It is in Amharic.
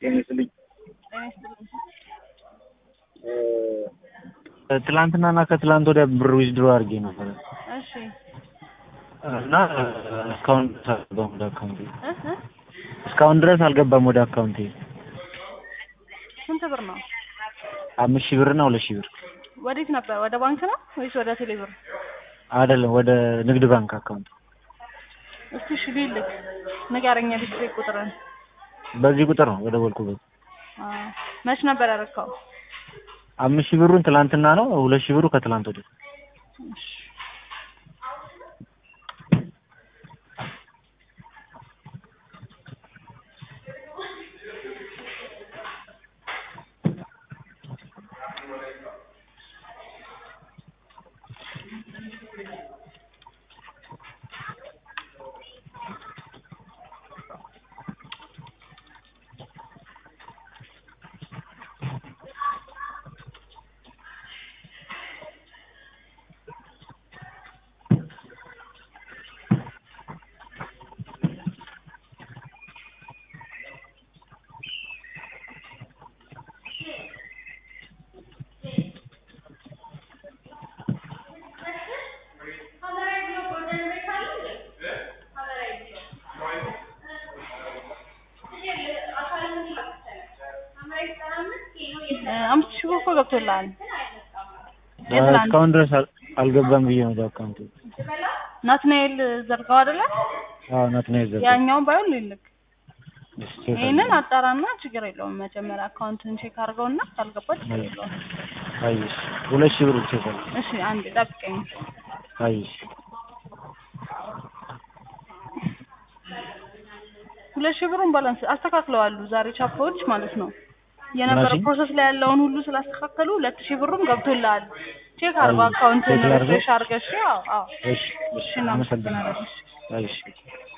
ጤና ይስጥልኝ። ጤና ይስጥልኝ። ትላንትናና ከትላንት ወዲያ ብር ዊዝድሮ አድርጌ ነበር እሺ እና እስካሁን ድረስ አልገባም ወደ አካውንቴ። እ እ እስካሁን ድረስ አልገባም ወደ አካውንቴ። ስንት ብር ነው? አምስት ሺህ ብር እና ሁለት ሺህ ብር ወዴት ነበር? ወደ ባንክ ነው ወይስ ወደ ቴሌ ብር? አይደለም፣ ወደ ንግድ ባንክ አካውንት። እስቲ እሺ ቢልክ ንገረኝ። ዲስትሪ ቁጥርን በዚህ ቁጥር ነው ወደ ቦልኩበት። አ መች ነበር ያረካው? አምስት ሺህ ብሩን ትላንትና ነው፣ ሁለት ሺህ ብሩ ከትላንት ወዲያ። እሺ አምስት ሺህ ብር እኮ ገብቶልሃል። የትላንት እስካሁን ድረስ አል- አልገባም ብዬ ነው ወደ አካውንቴ። ናትናኤል ዘርጋው አይደለ? አዎ ናትናኤል ዘርጋ። ያኛውን ባይሆን ልልክ እሺ፣ ቼክ ይሄንን አድርጌ። አጣራና ችግር የለውም። መጀመሪያ አካውንትን ቼክ አድርገውና ካልገባ ችግር የለውም። አየሽ፣ ሁለት ሺህ ብር ቼክ አድርጌ። እሺ አንዴ ጠብቀኝ። አየሽ፣ ሁለት ሺህ ብሩን ባላንስ አስተካክለዋሉ ዛሬ ቻፓዎች ማለት ነው። የነበረ ምናልሽኝ? ፕሮሰስ ላይ ያለውን ሁሉ ስላስተካከሉ ሁለት ሺህ ብሩም ገብቶልሃል። ቼክ አድርገው አይ፣ አካውንትን ቼክ ላድርገው? ሪፍሬሽ አድርገሽ። አዎ አዎ እሺ፣ እሺ፣ እሺ እናመሰግናለን። አመሰግናለሁ። አየሽ